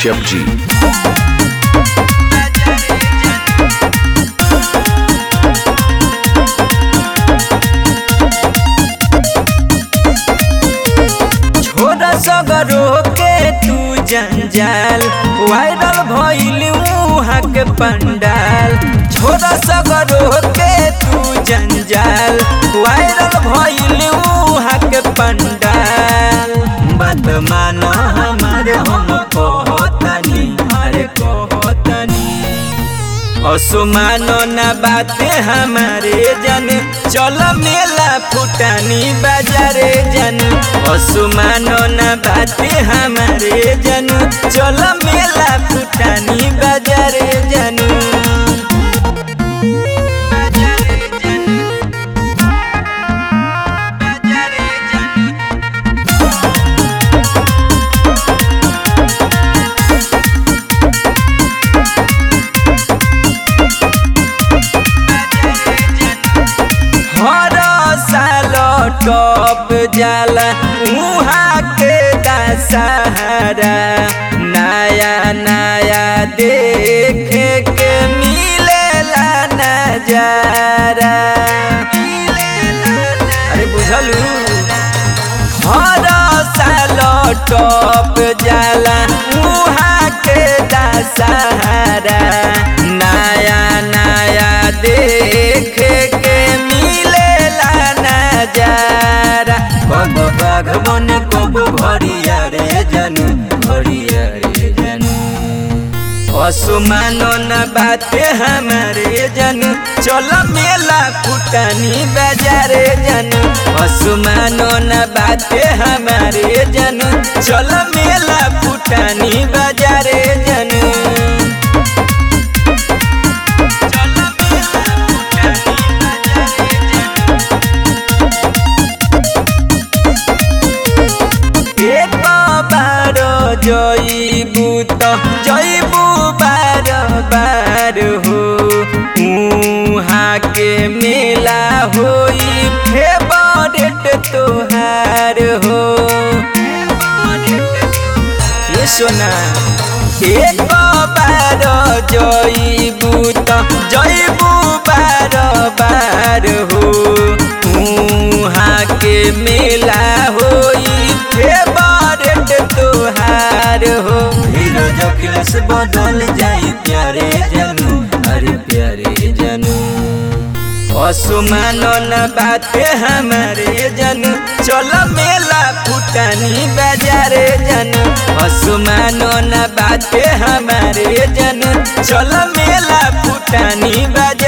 कश्यप जी छोरा सगरो के तू जंजाल वायरल भइल मुहा के पंडाल छोरा सगरो के तू जंजाल वायरल भइल मुहा के पंडाल बात मानो हमारे हम कहतनी अरे कहतनी असुमानो न बाते हमारे जन चल मेला फुटानी बाजारे जन असुमानो न बाते हमारे जन चल मेला फुटानी बाजारे जन बाजारे जन बाजारे जन हर साल टॉप जाला उहाँ के दशहरा नया नया देखे के मिलेला नजारा अरे बुझलू हर साल टॉप जाला उहाँ के दशहरा नया नया देखे के मिलेला नजारा कब बागवन कब भरिया रे जनू भरिया रे जनू असुमानो न बाते हमारे जनू चल मेला फुटानी बाजारे जनू असुमानो न बाते हमारे जनू चल मेला फुटानी बाजारे जनू चल मेला फुटानी बाजारे जनू एक बार जइबू त जइबू बार बार हो उहाँ के मेला होई फेवरेट तोहार हो ये सोना एक बार जइबू त जइबू बार बार हो उहाँ के मेला होई फेवरेट तोहार हो हीरो जखिलस बदल जाई प्यारे जनू अरे प्यारे जनू असुमानो न बाते हमारे जनू चल मेला फुटानी बाजारे जनू असुमानो न बाते हमारे जनू चल मेला फुटानी बाजार